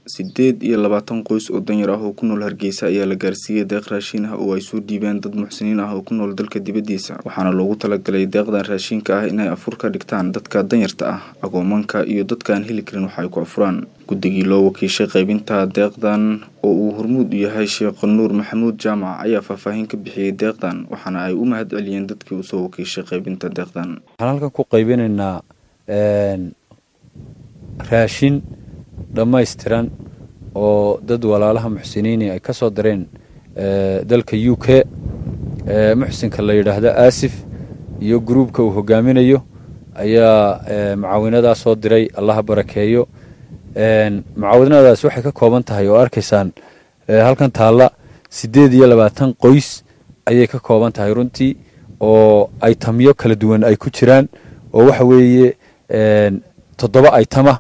sideed iyo labaatan qoys oo danyar ah oo ku nool hargeysa ayaa la gaarsiiyey deeq raashin ah oo ay soo dhiibeen dad muxsiniin ah oo ku nool dalka dibaddiisa waxaana loogu talagalay deeqdan raashinka ah inay afur ka dhigtaan dadka danyarta ah agoomanka iyo dadka aan heli karin wax ay ku afuraan guddigii loo wakiishay qaybinta deeqdan oo uu hormuud u yahay sheekh nuur maxamuud jaamac ayaa faahfaahin ka bixiyey deeqdan waxaana ay u mahad celiyeen dadkii usoo wakiishay qaybinta deeqdan waxaan halkan ku qaybinaynaa raashin dhammaystiran oo dad walaalaha muxsiniini ay ka soo dareen dalka u k muxsinka la yidhaahdo aasif iyo gruubka uu hogaaminayo ayaa mucaawinadaas soo diray allaha barakeeyo mucaawinadaas waxay ka kooban tahay oo arkaysaan halkan taalla siddeed iyo labaatan qoys ayay ka kooban tahay runtii oo aytamyo kala duwan ay ku jiraan oo waxa weeye toddoba aytama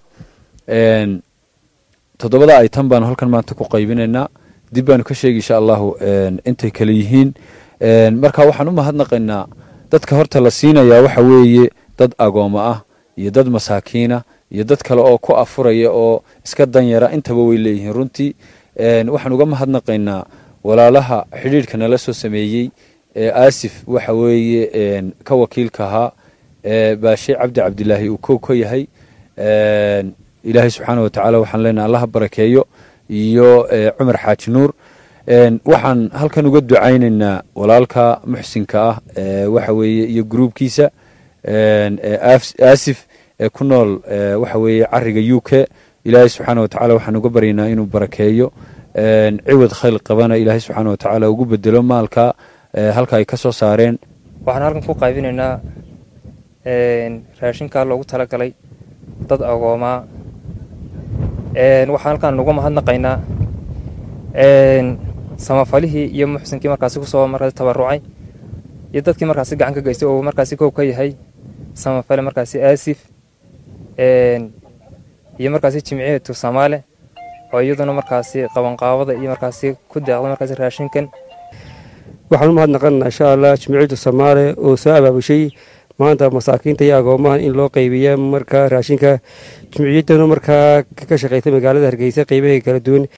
toddobada aytam baanu halkan maanta ku qaybinaynaa dib baanu ka sheegi insha allahu intay kale yihiin marka waxaan u mahadnaqaynaa dadka horta la siinayaa waxa weeye dad agooma ah iyo dad masaakiina iyo dad kale oo ku afuraya oo iska danyara intaba way leeyihiin runtii waxaan uga mahadnaqaynaa walaalaha xidhiidhka nala soo sameeyey aasif waxa weeye ka wakiilka ahaa baashe cabdi cabdilaahi uu kow ka yahay ilaahay subxaana watacaala waxaan leenahay allaha barakeeyo iyo cumar xaaji nuur waxaan halkan uga ducaynaynaa walaalka muxsinka ah waxa weeye iyo gruubkiisa aasif ee ku nool waxa weeye cariga u k ilaahay subxaana watacaala waxaan uga baryaynaa inuu barakeeyo ciwad khayl qabana ilaahay subxaana watacaala ugu bedelo maalka halka ay ka soo saareen waxaan halkan ku qaybinaynaa raashinkaa loogu talagalay dad agoomaa waxaan halkaan uga mahadnaqaynaa samafalihii iyo muxsinkii markaasi kusoo markaasi tabarucay iyo dadkii markaasi gacan ka geystay oo markaasi kow ka yahay samafale markaasi aasif iyo markaasi jimciyatu samaale oo iyaduna markaasi qabanqaabada iyo markaasi ku deeqda markaasi raashinkan waxaan u mahadnaqanaa insha allah jimciyatu samaale oo soo abaabushay maanta masaakiinta iyo agoomahan in loo qaybiya markaa raashinka jimciyaddana markaa ka shaqaysa magaalada hargeysa qeybahay kala duwan